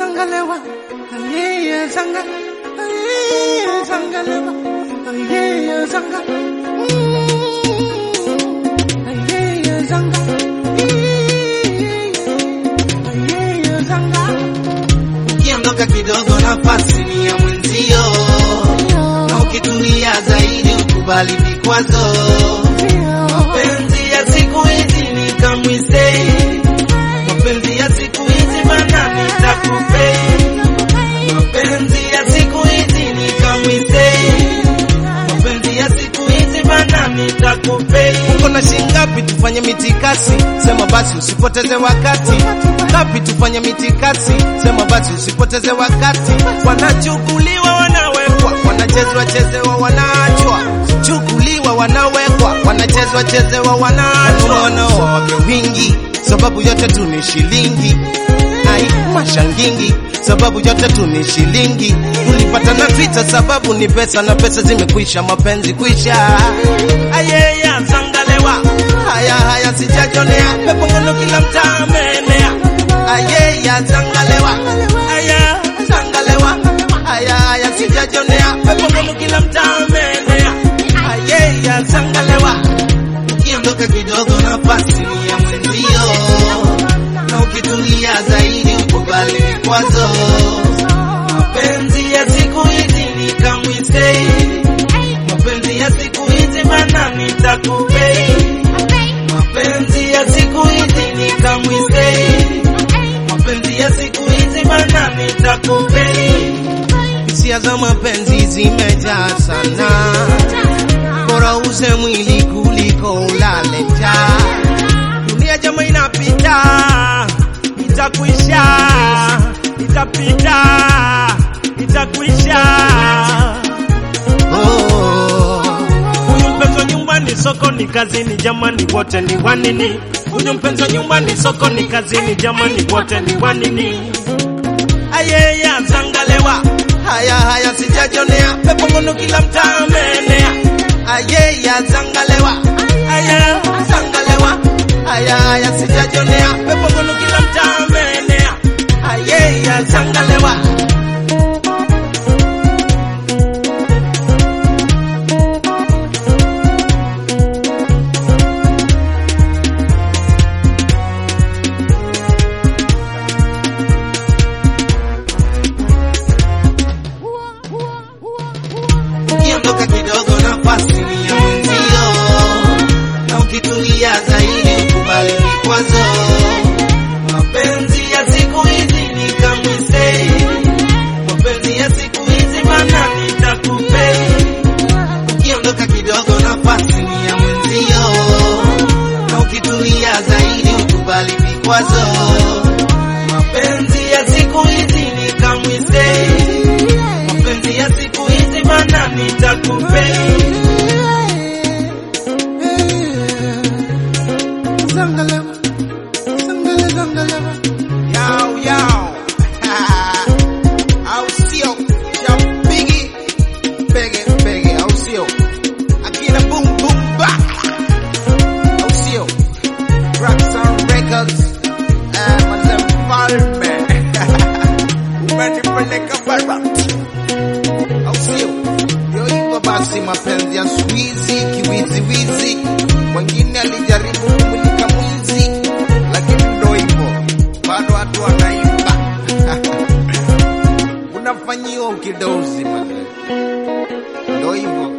zangalewa ayeye zanga ayeye zangalewa ayeye zanga Mm, ayeye zanga ayeye zanga ukiondoka kidogo nafasi ni ya mwenzio, na ukitulia zaidi ukubali vikwazo. Mapenzi ya siku hizi ni kamwisei, mapenzi ya siku hizi bana nitakupei. Mapenzi ya siku hizi ni kamwisei, mapenzi ya siku hizi bana nitakupei. uko na shingapi tufanye mitikasi sema basi usipoteze wakati ngapi tufanye mitikasi sema basi usipoteze wakati wanachukuliwa wanawekwa wanachezwa chezewa wanaachwa chukuliwa wanawekwa wanachezwa chezewa wanaachwa wanaoa wake wingi sababu yote tu ni shilingi ai mashangingi sababu yote tu ni shilingi tulipatana Twitter sababu ni pesa na pesa zimekwisha mapenzi kwisha ayeya zangalewa haya haya sijajonea pepo ngono kila mtaa ameenea ayeya zangalewa haya zangalewa haya haya sijajonea pepo ngono kila mtaa ameenea ayeya zangalewa ukiondoka kidogo nafasi ni ya mwenzio, na ukitulia zaidi ukubali vikwazo. Mapenzi ya siku hizi ni kamwisei, mapenzi ya siku hizi bana nitakupei. Mapenzi ya siku hizi ni kamwisei, mapenzi ya siku hizi bana nitakupei. hisia za mapenzi zimejaa sana bora uze mwili kuliko ulale njaa. Dunia jama inapita, itakwisha, itapita, itakwisha. Oh. Huyu mpenzi wa nyumbani, sokoni, kazini, jamani, wote ni wanini? Huyu mpenzi wa nyumbani, sokoni, kazini, jamani, wote ni wanini? ayeya zangalewa haya haya sijajonea pepo ngono kila mtaa ameenea ayeya zangalewa haya zangalewa haya haya sijajonea pepo ngono kila mtaa ameenea ayeya zangalewa ukiondoka kidogo nafasi ni ya mwenzio, na ukitulia zaidi ukubali vikwazo. Mapenzi ya siku hizi ni kamwisei, mapenzi ya siku hizi bana nitakupei. Ukiondoka kidogo nafasi ni ya mwenzio, na ukitulia zaidi ukubali vikwazo. Mapenzi ya siku hizi ni kamwisei, mapenzi ya siku hizi bana nitakupei. Zangalewa, zangale, zangalewa. Yao, yao. Au sio? Shabiki. Pege, pege, au sio? Akina boom, boom, ba. Au sio? Rockstar Records. Eh, Mazem Falme. Umenipeleka bara. Au sio? Ndio hivyo basi mapenzi ya siku hizi kiwiziwizi. Mwingine alijaribu kumulika mwizi, lakini ndo hivyo, bado watu wanaimba. Unafanyiwa ukidozi mazee, ndo hivyo.